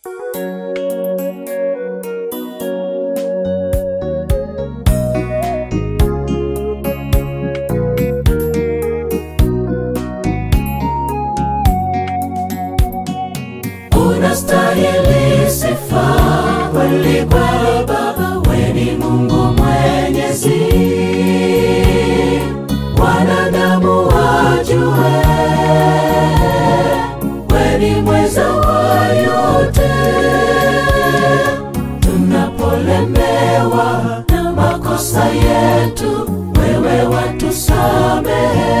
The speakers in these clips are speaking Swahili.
unastahili sifa kweli kweli Baba, we ni Mungu mwenyezi, wanadamu wajue we ni mweza wa yote. Tunapolemewa na makosa yetu, wewe watusamehe.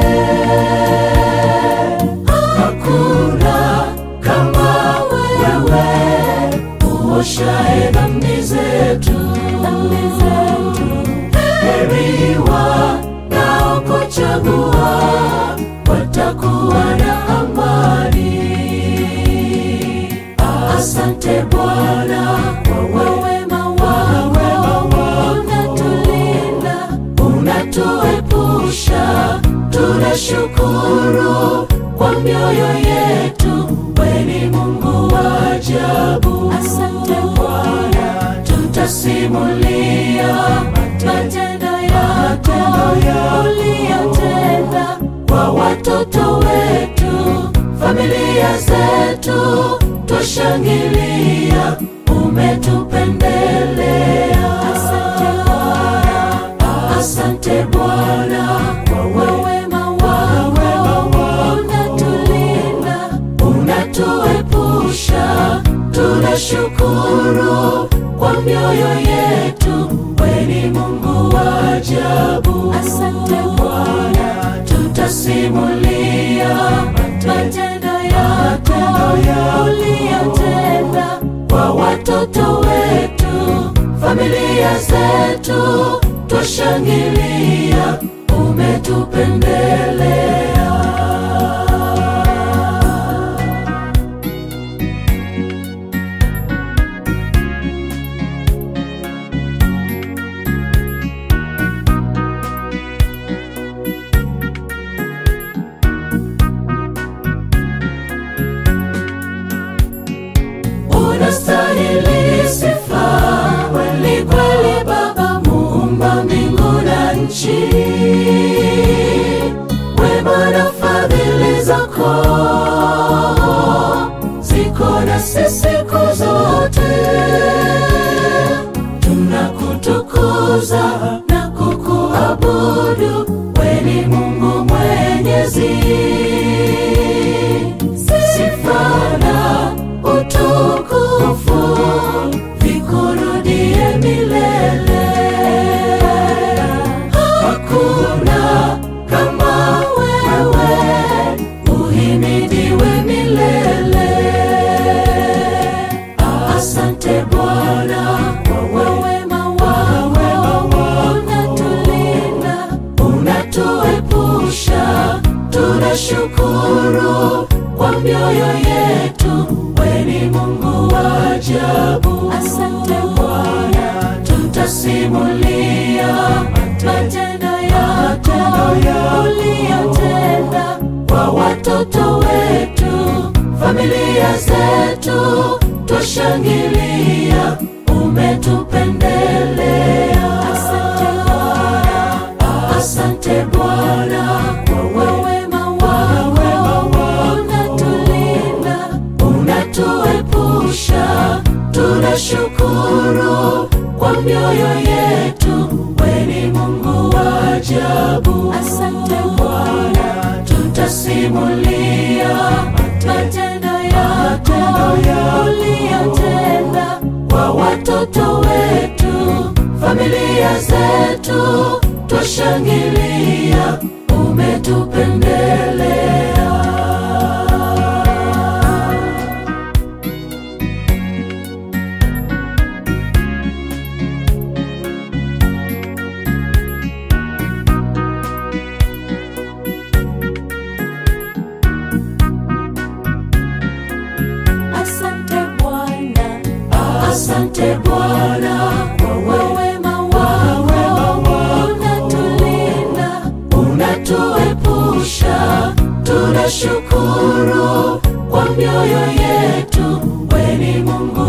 Hakuna kama wewe uoshae dhambi zetu. Heri wanaokuchagua watakuwa na amani. Asante Bwana kwa wema wako, unatulinda, unatuepusha. Tunashukuru kwa mioyo yetu, we ni Mungu wa ajabu. Asante Bwana, tutasimulia matendo yako uliyotenda kwa watoto wetu, familia zetu, twashangilia umetupendelea. Asante Bwana, asante Bwana kwa wema wako, unatulinda, unatuepusha. Tunashukuru kwa mioyo yetu, we ni Mungu wa ajabu. Asante Bwana, tutasimulia matendo yako uliyotenda kwa watoto wetu, familia zetu, twashangilia umetupendelea. Unastahili sifa kweli kweli, Baba muumba mbingu na nchi. Wema na fadhili zako ziko na sisi siku zote. Tunakutukuza na kukuabudu, we ni Mungu mwenyezi sifa na utukufu vikurudie milele. Hakuna kama wewe, uhimidiwe milele. Asante Bwana kwa wema wako, unatulinda, unatuepusha. Tunashukuru kwa mioyo yetu, we ni Mungu wa ajabu. Asante Bwana, tutasimulia matendo yako uliyotenda kwa watoto wetu, familia zetu, twashangilia umetupendelea. Asante Bwana, asante Bwana kwa wema wako, unatulinda, unatuepusha. Tunashukuru kwa mioyo yetu, we ni Mungu wa ajabu. Asante Bwana, tutasimulia matendo yako uliyotenda kwa watoto wetu, familia zetu, twashangilia umetupendelea. Asante Bwana, asante Bwana kwa wema wako, unatulinda, unatuepusha. Tunashukuru kwa mioyo yetu, we ni Mungu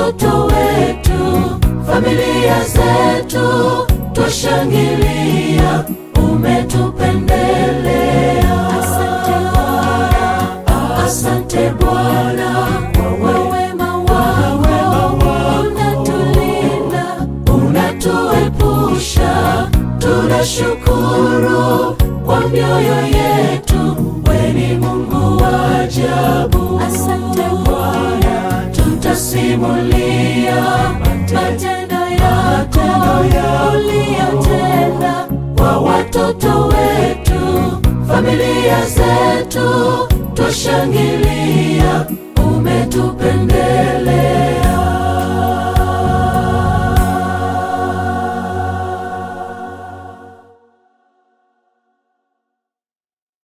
watoto wetu, familia zetu, twashangilia, umetupendelea. Asante Bwana, asante Bwana kwa wema wako, unatulinda, unatuepusha, tunashukuru kwa mioyo yetu, we ni Mungu wa ajabu. Asante Bwana, tutasimulia matendo yako uliyotenda kwa watoto wetu, familia zetu, twashangilia,